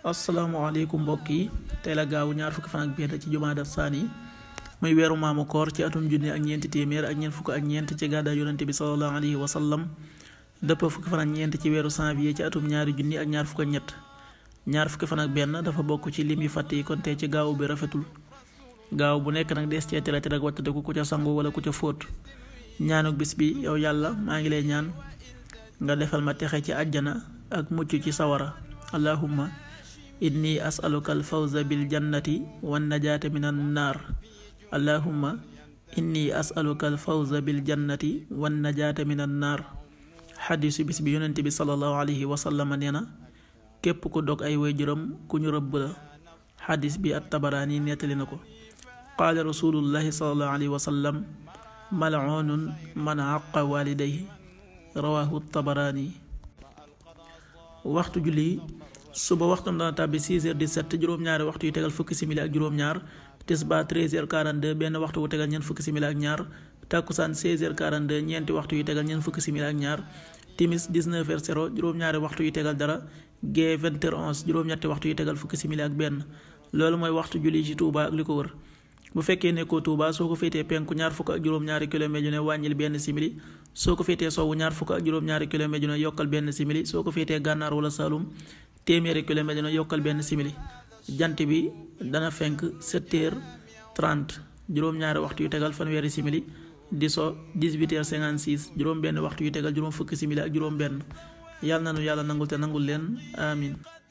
asalaamaaleykum mbokk yi tey la gaawu ñaar fukki fan ak benn ci jumaada saani muy weeru maamu koor ci atum junne ak ñeenti téeméer ak ñeent fukk ak ñeent ci gàddaay yonente bi salallahu alayhi wa sallam dëpp fukki fan ak ñeent ci weeru janvier ci atum ñaari junni ak ñaar fukk ak ñett ñaar fukki fan ak benn dafa bokk ci lim yu fàtte yi kon tey ci gaawu bi rafetul gaaw bu nekk nag dees cee tere tere ak wattandiku ku ca sangu wala ku ca fóot ñaanuk bis bi yow yàlla maa ngi lay ñaan nga defal ma texe ci àjjana ak mucc ci sawara allahumma inni asaluka alfawza bil jannati wan najaata min an naar allahumma inni asaluka alfawza bil jannati wan najaata min an naar xadisu bis bi yonent bi salallahu alayhi wa sallam nee na képp ku dog ay waajuram ku ñu rëbb la xadis bi at tabaraani nettali na ko qaala rasulullahi salallahu alayhi wa sallam mal'unun man àqa walidayhi rawahu tabaraani waxtu julli suba waxtam dana tàbbi 6h17 juróom-ñaari waxtu yu tegal fukki simili ak juróom-ñaar tisba 13h42 benn waxtu wu tegal ñeent fukki simili ak ñaar takkusaan 16h42 ñeenti waxtu yu tegal ñeent fukki simili ak ñaar timis 19h0 juróom-ñaari waxtu yu tegal dara gee 20h11 juróom-ñetti waxtu yu tegal fukki simili ak benn loolu mooy waxtu julli ci Touba ak li ko wër bu fekkee nekkoo Touba soo ko féetee penku ñaar fukk ak juróom-ñaari kilomètre yu ne wàññil benn simili soo ko féetee sowwu ñaar fukk ak juróom-ñaari kilomètre yu ne yokkal benn simili soo ko féetee gànnaar wala Saloum téeméeri kilomètre yu ne yokkal benn simili jant bi dana fenk 7 heures 30 juróom-ñaari waxtu yu tegal fanweeri simili di so 18 heures 56 juróom benn waxtu yu tegal juróom fukki simili ak juróom benn yàlla na nu yàlla nangul te nangul leen amin